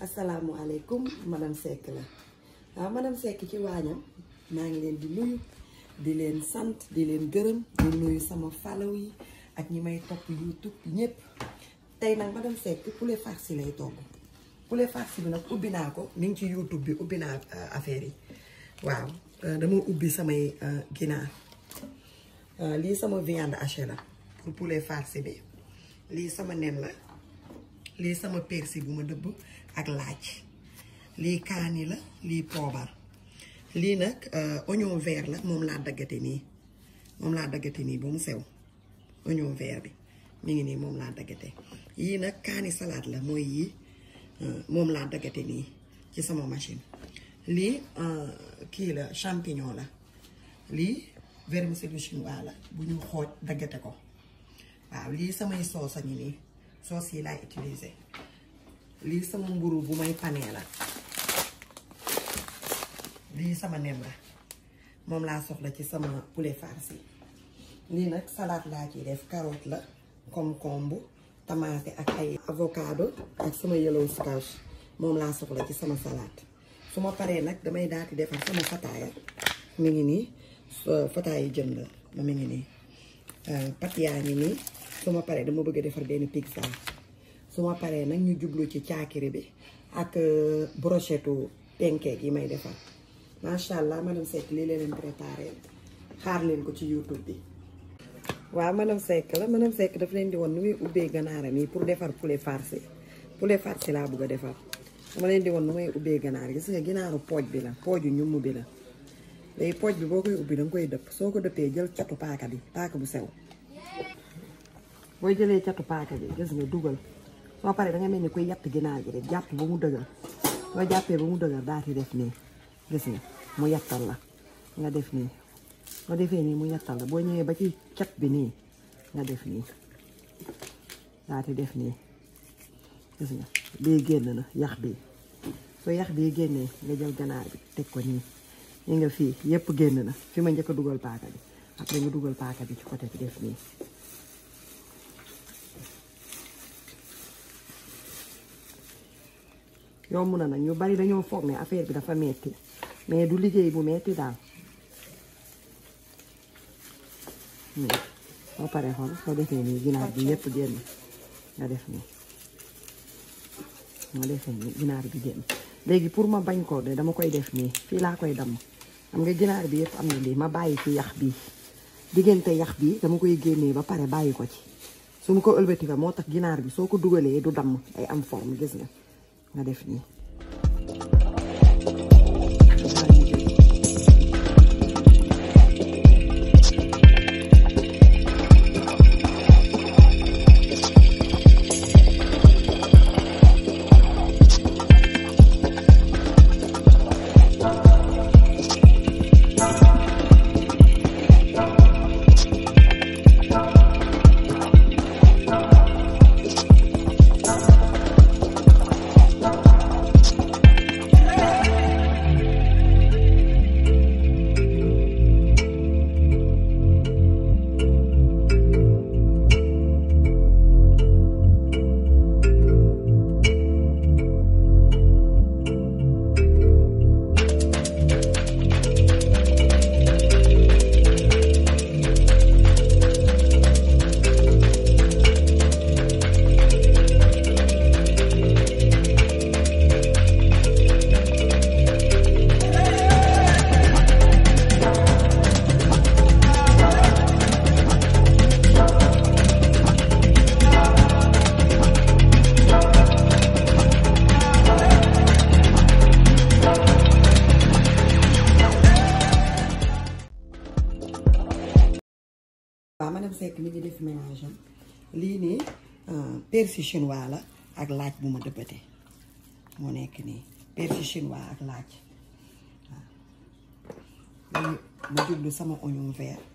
asalaamualeykum madame Seck la waaw madame Seck ci waañam maa ngi leen di nuyu di leen sant di leen gërëm di nuyu sama follow yi ak ñi may topp YouTube ñëpp tey nag madame Seck poulet farci lay togg poulet farci bi nag ubbi naa ko mi ngi ci YouTube bi ubbi naa affaire yi waaw dama ubbi samay ginaar lii sama viande hachée la pour poulet farci bi lii sama nen la lii sama persil bu ma dëbb ak laaj lii kaani la lii poobar lii nag oignon vert la moom laa daggate nii moom laa daggate nii ba mu sew oignon vert bi mi ngi nii moom laa daggate yii nag kaani salade la mooy yii moom laa daggate nii ci sama machine lii kii la champignon la lii vermicelle chinois la bu ñu xooj daggate ko waaw lii samay soos a ngi nii soos yi laay utiliser lii sama mburu bu may panee la lii sama nem la moom laa soxla ci sama poulet farci lii nag salade laa ciy def carotte la concombre tomate ak ay avocado ak sama yellow squash moom laa soxla ci sama salade su ma paree nag damay daal di defar sama fataaya mi ngi nii fataaya jën la ma mi ngi nii pat yaa ngi nii su ma paree dama bëgg a defar benn pizza su ma paree nag ñu jublu ci caakiri bi ak brochette pancake yi may defar macha allah madame Seck lii leen leen préparé xaar leen ko ci YouTube bi. waaw madame Seck la madame Seck daf leen di woon nu muy ubbee ganaaram yi pour defar poulet farci poulet farci laa bëgg a defar dama leen di woon nu may ubbee ganaar gis nga ginaaru pooj bi la pooju ñumm bi la léegi pooj bi boo koy ubbi danga koy dëpp soo ko dëppee jël catu paaka bi paaka bu sew. booy jëlee catu paaka bi gis nga dugal soo paree da nga mel ni koy yatt ginaar gi rek jàpp ba mu dëgër soo jàppee ba mu dëgër daal di def nii gis nga mu yattal la nga def nii soo defee nii mu yattal la boo ñëwee ba ci cat bi nii nga def nii daal di def nii gis nga bii génn na yax bi soo yax bii génnee nga jël ganaar bi teg ko nii ñu nga fii yépp génn na fi ma njëkk a dugal paaka bi après nga dugal paaka bi ci côté bi def nii yomb na nag ñu bari dañoo foog ne affaire bi dafa metti mais du liggéey bu metti daal soo paree xool soo defee nii ginaar bi yépp génn nga def nii nga defee nii ginaar bi génn léegi pour ma bañ ko de dama koy def nii fii laa koy damm xam nga ginaar bi yépp am na lii ma bàyyi ci yax bi diggante yax bi dama koy génnee ba pare bàyyi ko ci su ma ko ëlbati ba moo tax ginaar bi soo ko dugalee du damm ay am forme gis nga nga def nii waaw madame Seck mi ngi def ménage am lii nii persil chinois la ak laaj bu ma dëbbate moo nekk nii persil chinois ak laaj waaw léegi ma jublu sama oignon vert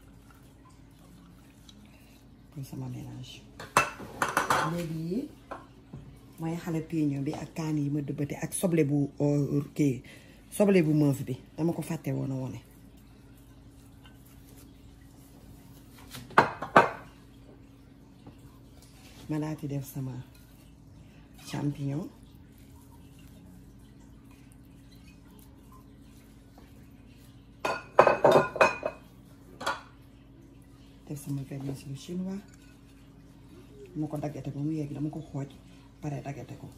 pour sama ménage léegi yi mooy jalapeno bi ak kaan yi ma dëbbate ak soble bu kii soble bu meuf bi dama ko fàtte woon a wone ma daal di def sama champignon def sama vermicelle chinois ma ko daggate ba mu yegg dama ko xooj pare daggate ko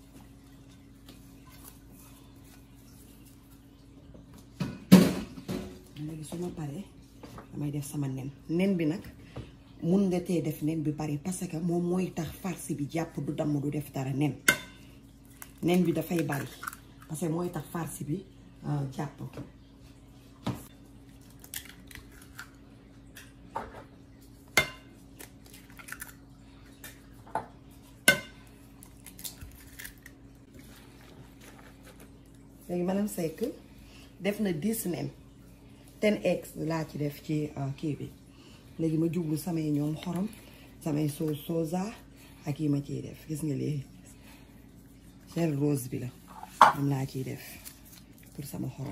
léegi su ma paree damay def sama nen nen bi nag mun nga tee def nen bi bari parce que moom mooy tax farce bi jàpp du damm du def dara nen nen bi dafay bari parce que mooy tax farce bi jàpp léegi madame Seck def na dix nen ten eggs laa ci def ci kii bi léegi ma jublu samay ñoom xorom samay soo soza ak yi ma ciy def gis nga lii gel rose bi la moom laa ciy def pour sama xorom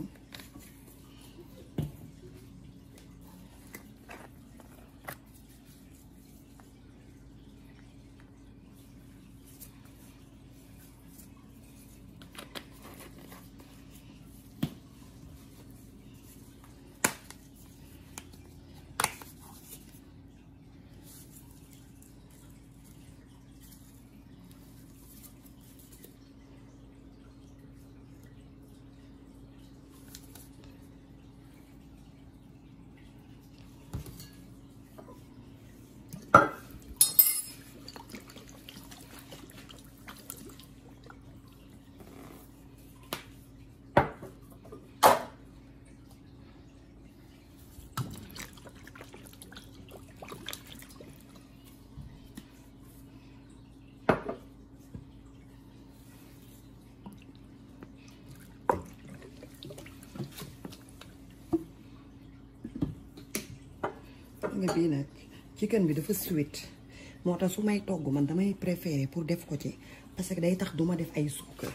nga bii nag chicken bi dafa sweet moo tax su may togg man damay préférer pour def ko ci parce que day tax duma def ay suukar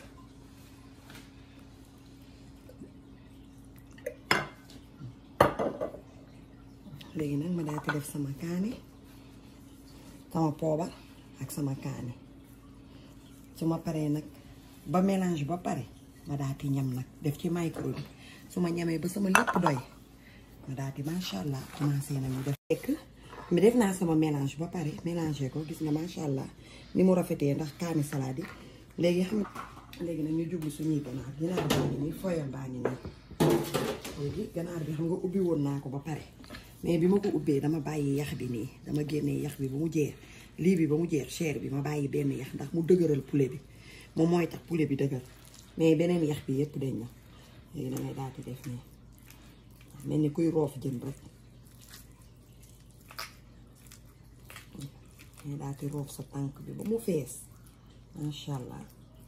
léegi nag ma daal di def sama kaani sama poobar ak sama kaani su ma paree nag ba mélange ba pare ma daal di ñam nag def ci micro bi su ma ñamee ba sama lépp doy ma daal di macha allah commencé nañu def. fekk mi def naa sama mélange ba pare mélangé ko gis nga macha allah ni mu rafetee ndax kaani salade yi léegi xam léegi nag ñu jublu suñuy ganaar ganaar baa ngi nii foyam baa ngi nii léegi ganaar bi xam nga ubbi woon naa ko ba pare mais bi ma ko ubbee dama bàyyi yax bi nii dama génnee yax bi ba mu jeex lii bi ba mu jeex chair bi ma bàyyi benn yax ndax mu dëgëral poulet bi moom mooy tax poulet bi dëgër mais beneen yax bi yépp dañ na léegi dangay daal di def nii mel ni kuy roof jën rek ngay daal di roof sa tànk bi ba mu fees macha allah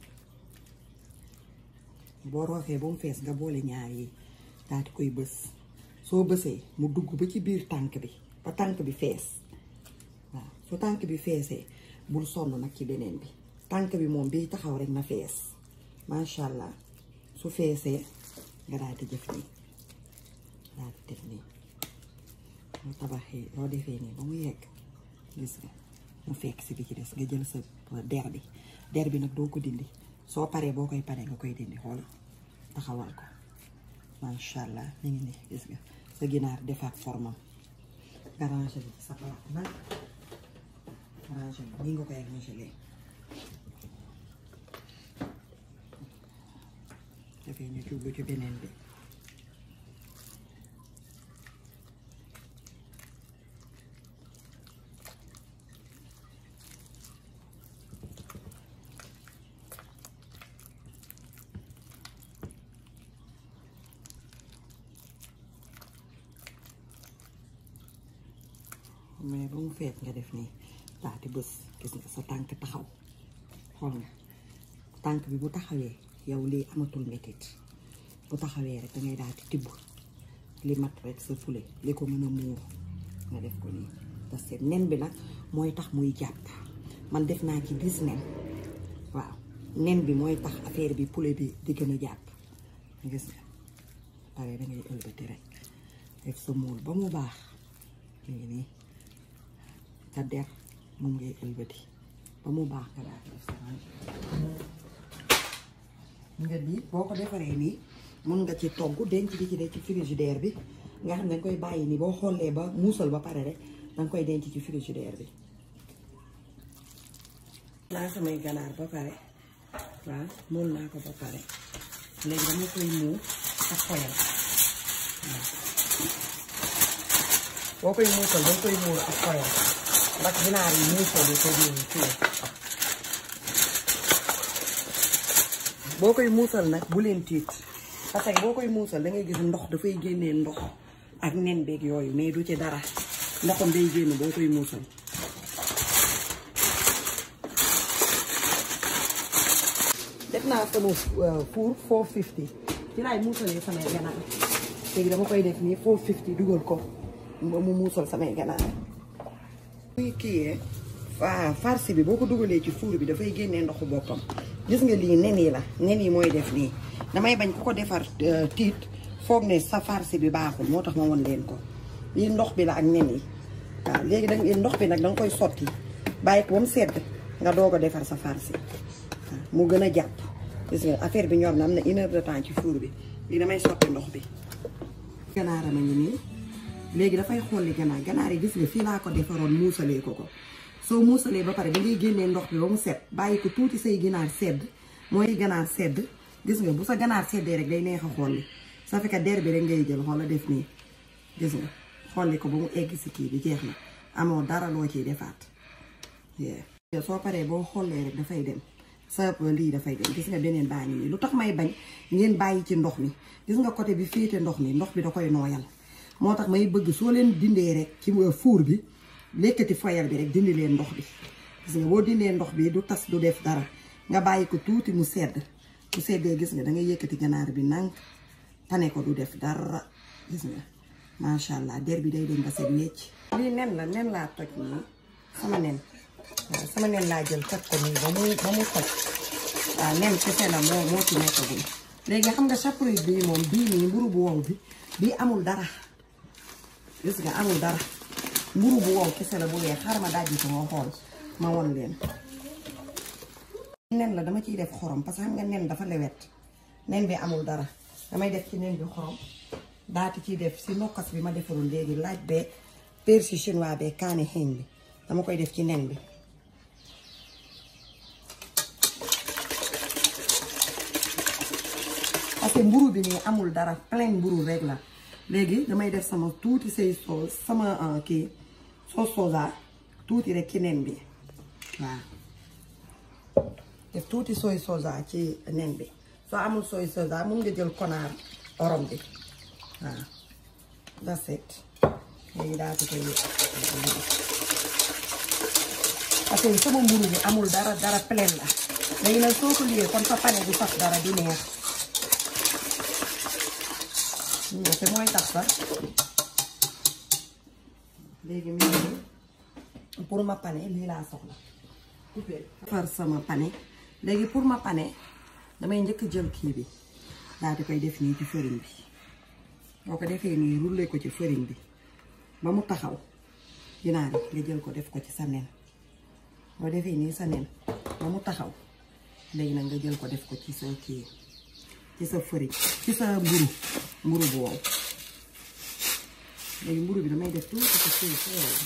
boo roofee ba mu fees nga boole ñaar yi daal di koy bës soo bësee mu dugg ba ci biir tànk bi ba tànk bi fees waaw su tànk bi feesee bul sonn nag ci beneen bi tànk bi moom bii taxaw rek na fees macha allah su feesee nga daal di jëf nii daal di def nii mu tabaxee loo defee nii ba mu yegg gis nga mu fekk si bi ci des nga jël sa der bi der bi nag doo ko dindi soo paree boo koy paree nga koy dindi xool taxawal ko macha allah mi ngi nii gis nga sa ginaar defaat formam nga rangé bi sa palaat nag rangé bi nii nga koy rangé dafay ñu jublu ci beneen bi mais ba mu feet nga def nii daal di bës gis nga sa tànk taxaw xool nga tànk bi bu taxawee yow lii amatul metit bu taxawee rek dangay daal di tibb li mat rek sa fule li ko mën a muur nga def ko nii parce que nen bi nag mooy tax muy jàpp man def naa ci dix nen waaw nen bi mooy tax affaire bi poulet bi di gën a jàpp gis nga pare dangay ëlbati rek def sa muul ba mu baax léegi nii sa der moom ngay ëlbati ba mu baax nga daal def sa nga lii boo ko defaree nii mun nga ci togg denc di ci def ci frigidaire bi nga xam ne nga koy bàyyi nii boo xoolee ba muusal ba pare rek danga koy denc ci frigidaire bi laa samay ganaar ba pare waaw moom naa ko ba pare léegi dama koy muur ak xoyal waaw boo koy muusal danga koy muur ak xoyal ndax ginaar yi muusal yi ko diw fii boo koy muusal nag bu leen tiit parce que boo koy muusal da ngay gis ndox dafay génnee ndox ak nen beeg yooyu mais du ci dara ndoxam day génn boo koy muusal def naa sama four 450 ci laay muusalee samay ganaar léegi dama koy def nii 450 dugal ko ba mu muusal samay ganaar muy kii waaw farce bi boo ko dugalee ci four bi dafay génnee ndoxu boppam gis nga lii nen yi la nen yi mooy def nii damay bañ ku ko defar tiit foog ne sa farce bi baaxul moo tax ma won leen ko lii ndox bi la ak nen yi waaw léegi da ndox bi nag danga koy sotti bàyyi ko ba mu sedd nga doog a defar sa farce waaw mu gën a jàpp gis nga affaire bi ñor na am na une heure de temps ci four bi lii damay sotti ndox bi ganaaram a ngi nii léegi dafay xolli ganaar ganaar yi gis nga fii laa ko defaroon muusalee ko ko soo muusalee ba pare da ngay génnee ndox bi ba mu set bàyyi ko tuuti say ginaar sedd mooy ganaar sedd gis nga bu sa ganaar seddee rek day neex a xolli ça fait que der bi rek ngay jël xoola def nii gis nga xolli ko ba mu egg si kii bi jeex na amoo dara loo ciy defaat soo paree boo xollee rek dafay dem sa lii dafay dem gis nga beneen baa ngi nii lu tax may bañ ngeen bàyyi ci ndox mi gis nga côté bi féete ndox mi ndox bi da koy nooyal moo tax may bëgg soo leen dindee rek ci fuur bi lekkati foyal bi rek dindi leen ndox bi gis nga boo dindee ndox bi du tas du def dara nga bàyyi ko tuuti mu sedd mu seddee gis nga da ngay yëkkati ganaar bi nànk tane ko du def dara gis nga macha allah der bi day dem ba set wecc lii nen la nen laa toj nii sama nen waaw sama nen laa jël toj ko nii ba mu ba mu toj waaw nen kese la moo moo ci nekkagum léegi xam nga chapeau bii moom bii nii mburu bu wow bi bii amul dara gis nga amul dara mburu bu wow kese la bu weex xaaral ma dajji ko nga xool ma won leen nen la dama ciy def xorom parce que xam nga nen dafa lewet nen bi amul dara damay def ci nen bi xorom daati ciy def si nokkas bi ma defarul léegi laaj bee persil chinois bee kaani xeeñ bi dama koy def ci nen bi parce que mburu bi nii amul dara plein mburu rek la léegi damay def sama tuuti say soos sama kii soos sosa tuuti rek ci nen bi waaw def tuuti soy sosa ci nen bi soo amul soy sosa mun nga jël konaar orom bi waaw that's it léegi daa ko koy parce que sama mburu bi amul dara dara plein la léegi nag soo ko liyee kon sa pane du saf dara di neex te mooy tax sax léegi mi ngi pour ma pane lii laa soxla far sama pane léegi pour ma pane damay njëkk jël kii bi daal di koy def nii ci farine bi boo ko defee nii rouler ko ci farine bi ba mu taxaw ginaar yi nga jël ko def ko ci sa nen boo defee nii sa nen ba mu taxaw léegi nag nga jël ko def ko ci sa kii ci sa farine ci sa mburu mburu bu wow léegi mburu bi damay def tuuti ci suuf si wow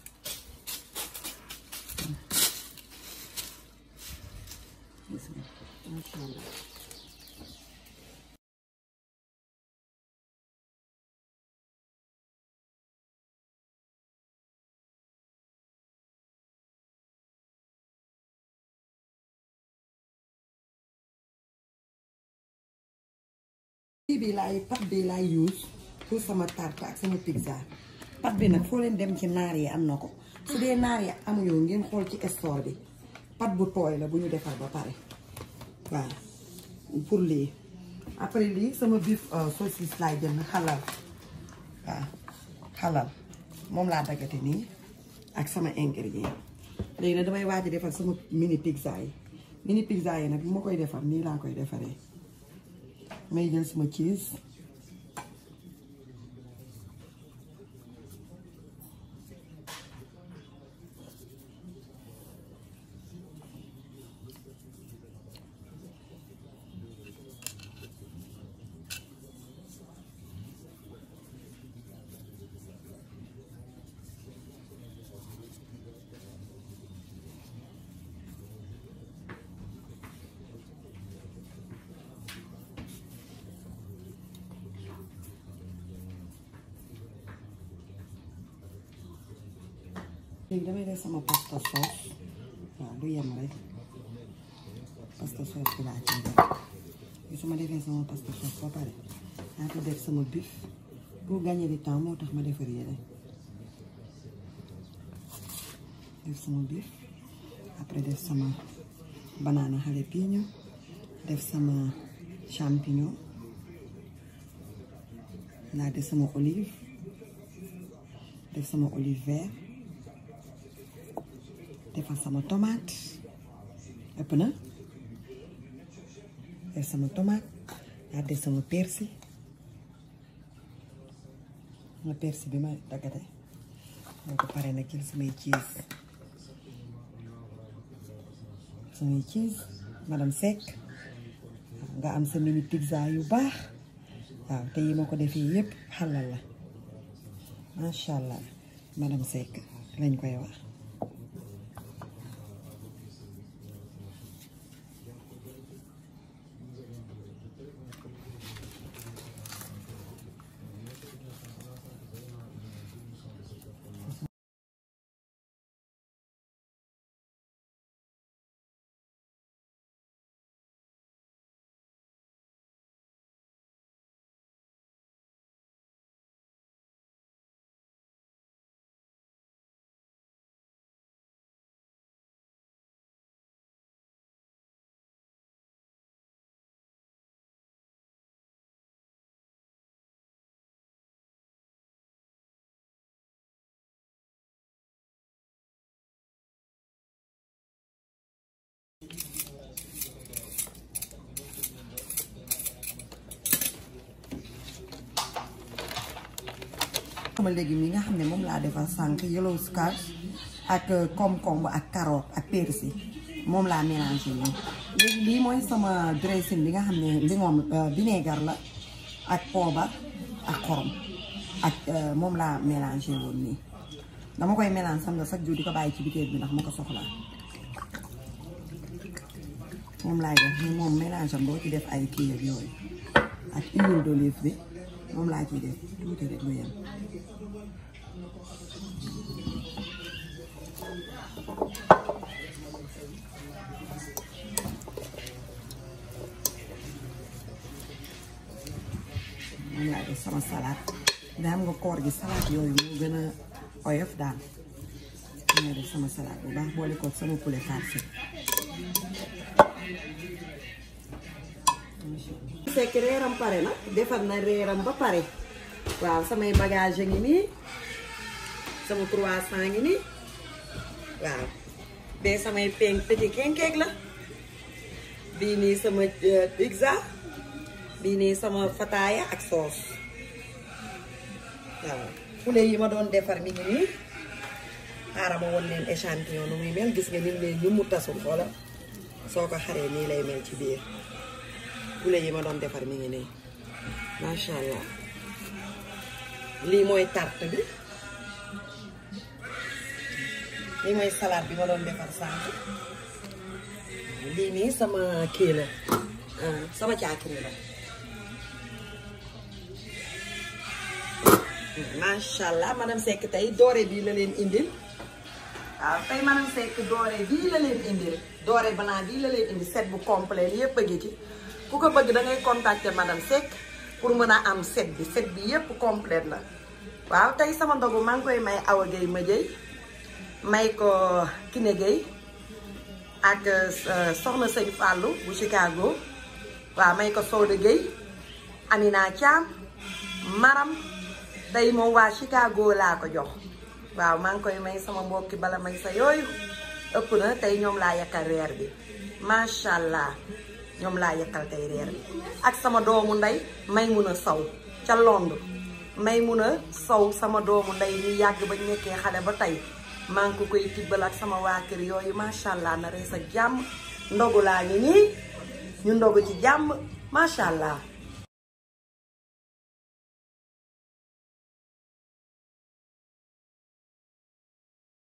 macha allah bii bi laay pat bi laay use pour sama tarte ak sama pizza pat bi nag foo leen dem ci naar yi am na ko su dee naar yi amuñoo ngeen xool ci store bi pat bu tooy la bu ñu defar ba pare waaw pour lii après lii sama biif saucisse laay jël xalal waaw xalal moom laa daggate nii ak sama ingrédient léegi nag damay waaj a defar sama mini pizza yi mini pizza yi nag bu ma koy defar nii laa koy defaree may jël sama cheese léegi damay def sama pasta sauce waaw du yem rek pasta sauce bi laa ciy def su ma defee sama pasta sauce ba pare naa ko def sama bif pour gagner du temps moo tax ma defar yére def sama bif après def sama banana jalapeno def sama champignon naa def sama olive def sama olive vert defal sama tomate ëpp na def sama tomate naa def sama persil sama persil bi ma daggate moo ko pare nag jël samay cheese samay cheese madame Seck nga am sa mini pizza yu baax waaw te yi ma ko defee yépp xalal la macha allah madame Seck lañ koy wax sama légumes yi nga xam ne moom laa defar sànq yellow squash ak concombre ak carotte ak persil moom laa mélangé nii léegi lii mooy sama dressing bi nga xam ne li moom vinaigre la ak poobar ak xorom ak moom laa mélangé woon nii dama koy mélange xam nga chaque jour di ko bàyyi ci bitéel bi ndax ma ko soxlaa moom laay def ni moom mélange am boo ci def ay kii ak yooyu ak huile d'olive bi moom laa ciy def tuuti rek lu yem moom laa def sama salade daa am nga koor gi salade yooyu moo gën a oyof daal moom laa def sama salade bu baax boole ko sama poulet farci fekk reeram pare na defar na reeram ba pare waaw samay bagage a ngi nii sama croissant ngi nii waaw bee samay pain petit pancake la bii nii sama pizza bii nii sama fataaya ak soos waaw poulet yi ma doon defar mi ngi nii xaaral ma won leen échantillon nu muy mel gis nga ni leen ñu mu tasul xoola soo ko xaree nii lay mel ci biir poulet yi ma doon defar mi ngi nii macha allah lii mooy tarte bi lii mooy salade bi ma doon defar sànq lii nii sama kii la sama caakiri la macha allah madame Seck tey doore bii la leen indil waaw tey madame Seck doore bii la leen indil doore blanc bii la leen indil set bu complet yépp a ngi ci ku ko bëgg da ngay contacter madame Seck pour mën a am set bi set bi yépp complète la waaw tey sama ndogu maa ngi koy may Awa Gueye ma jëy may ko Kiné Gueye ak soxna sëñ Fallou bu Chicago waaw may ko Soda Gueye Amina Thiam Maram tey moom waa Chicago laa ko jox waaw maa ngi koy may sama mbokki bala may sa yooyu ëpp na tey ñoom laa yakkal reer bi macha allah ñoom laa yakkal tey reer bi ak sama doomu ndey may mun a saw ca Londres may mun a saw sama doomu ndey ñu yàgg ba nekkee xale ba tey maa ngi ko koy tibbal ak sama waa kër yooyu macha allah na rees ak jàmm ndogu laa ngi nii ñu ndogu ci jàmm macha allah